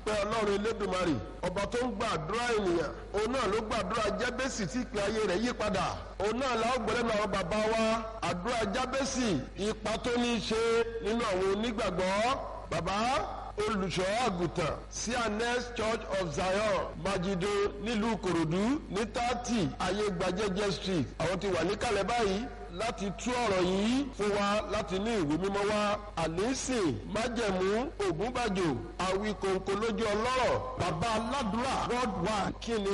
adúpẹ́ ọlọ́run elédùnmarè ọba tó ń gbàdúrà ènìyàn òun náà ló gbàdúrà jábẹ́sì tí ìpè ayé rẹ̀ yí padà òun náà la ó gbọ́lẹ́nu àwọn bàbá wa àdúrà jábẹ́sì ipa tó ní í ṣe nínú àwọn onígbàgbọ́ bàbá olùṣọ́ àgùntàn cns church of zion majido nílùú kòròdú ní tààtì ayé gbajẹ́jẹ́ street àwọn ti wà níkàlẹ̀ báyìí láti tú ọ̀rọ̀ yìí fún wa láti ní ìwé mímọ́ wa àlẹ́sìn májẹ̀mú ògúnbàjò àwíkòǹkò lójú ọlọ́rọ̀ bàbá aládùúrà worldwide kí ni